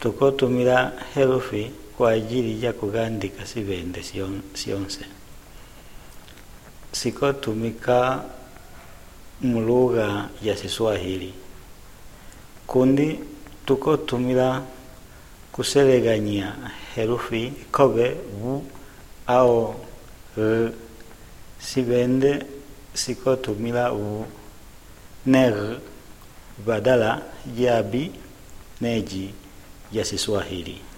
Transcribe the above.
tukotumila herufi kwa ajili ya kugandika sivende sion- sionse sikotumika mulugha ya Kiswahili kundi tukotumila kuseleganya herufi kobe bu au r sivende sikotumila u ne r badala ya bi neji ya Kiswahili